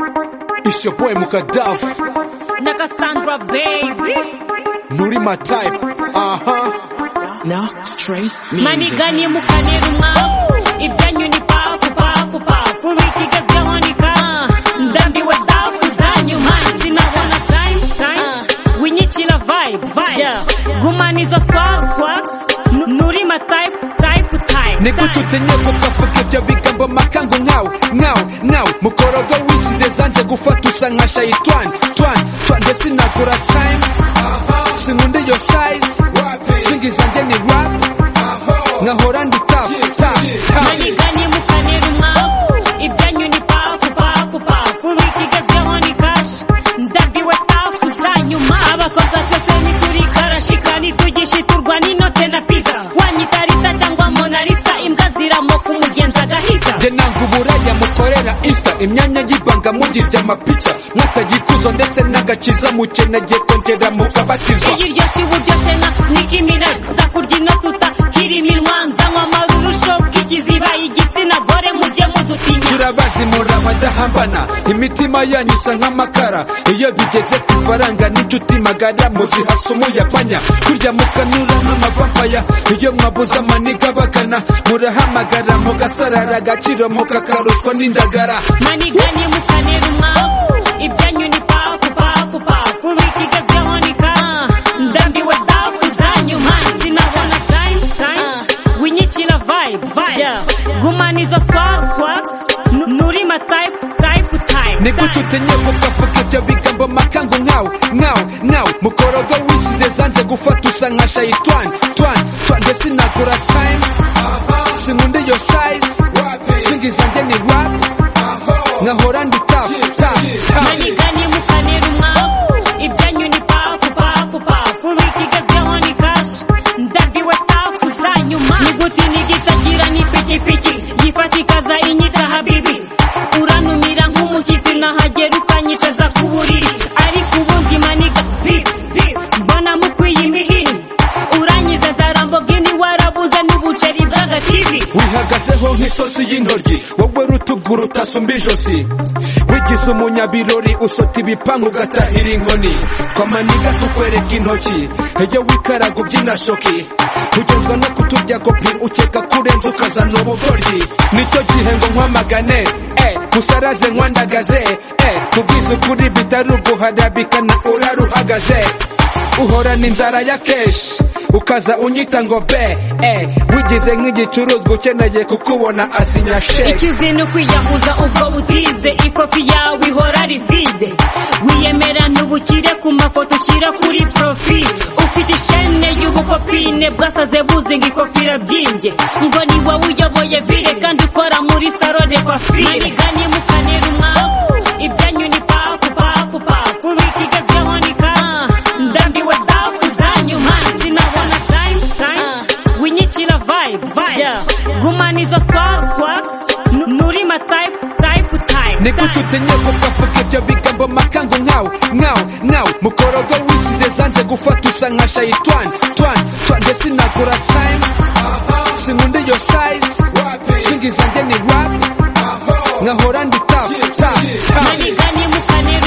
It's your boy Mukadav, na Cassandra baby Nurima type. Uh huh. Now, Strays Music. manigani mukanera umwavu ibyanyu ni pafu pafu pafu wiki igezweho ni ka ndambiwe dafu zanyuma sinabona time time winyikira vibe vibe gumana izo swag swag nurima type type type Nigututenye kukavuga ibyo bigambo makangu nkawe nkawe nkawe mukorogo wisize zanze gufatusa nka shayitwani twani twani nde sinagura time sinkunda iyo size singi zanjye ni rap nkahora ndi tap tap tap manigani mukanera umwavu ibyanyu ni pafu pafu pafu wiki igezweho ni kashi ndambiwe tafu zanyuma abakoza twese nituri karashika nitugishiturwa n'inote na piza wanyita rita cyangwa monalisa imbwa ziramoka umugenzi agahita njye nanga uburaya mukorera isita imyanya y'ibanga mugirya amapica mwatagikuzo ndetse n'agakiza mukenagiye kongera mukabatizwa iyi ryoshye uburyoshye na nikimira nzakurya inotuta kiriminwa nzanywa amarurusho bw'ikiziba igitsina gore mujye mudutinya turabazi murabadahambana imitima yanyu isa nk'amakara iyo bigeze ku ifaranga n'inshuti magara muzihasa umuyabanya kurya mukanura nk'amavampaya iyo mwabuze amaniga bagana murahamagara mugasarara agaciro mukakaruswa n'indagara maniganye mukanera umwavu ibyanyu ni pafu pafu pafu wiki igezweho ni ka ndambiwe dafu zanyuma sinabona time time winyikira vibe vibe gumana izo swag swag nu- nurima type type type nigute utenye kukavuga ibyo bigambo makangu nkawe nkawe nkawe mukorogo wisize zanze gufatusa nka shayitwani twani twani nde sinagura time sinkunda iyo size singi zanjye ni rap nkahora ndi tap tap tap maniganye mukanera umwavu ibyanyu ni pafu pafu pafu wiki igezweho ni kashi ndambiwe tafu zanyuma niguti nigitagira ni pikipiki yifatikaza inyita habibi uranumira nk'umushyitsi nahagera ukanyicaza ku buriri ariko ubundi maniga pipi pipi mbona mukwiye imihiri uranyize zarambogini warabuze n'ubuceri bw'agativi wihagazeho nk'isosi y'intoryi wowe rutugu rutasumba ijosi wigize umunyabirori usota ibipangu ugatahira inkoni twamaniga tukwereka intoki iyo wikaraga ubyina shoki ugenzwa no kuturya kopi ukeka ko urenze ukazana ubugoryi nicyo gihe ngo nkwamagane eh, musaraze nkwandagaze eh, mubwize ukuri bitari uguharabikana uraruhagaze uhorana inzara ya keshi ukaza unyita ngo be eh, wigize nk'igicuruzwa ukeneye kukubona asinya sheke ikizi ni ukwiyahuza ubwo butize ikofi yawe ihora ari vide wiyemera ntubukire ku mafoto ushyira kuri porofi ufite ishene y'ubukopine bwasaze buzinga ikofira byinge ngo ni wowe uyoboye vire kandi ukora muri saro de kwafire maniganye mukanera umwavu ibyanyu ni pafu pafu pafu wiki igezweho ni ka ndambiwe dafu zanyuma sinabona time time winyikira vibe vibe gumana izo swag swag nu- nurima type type type nigute utenye kukavuga ibyo bigambo makangu nkawe nkawe nkawe mukorogo wisize zanze gufatusa nka shayitwani twani twani nde sinagura time sinkunda iyo size singi zanjye ni rap nkahora ndi tap tap tap maniganye mukanera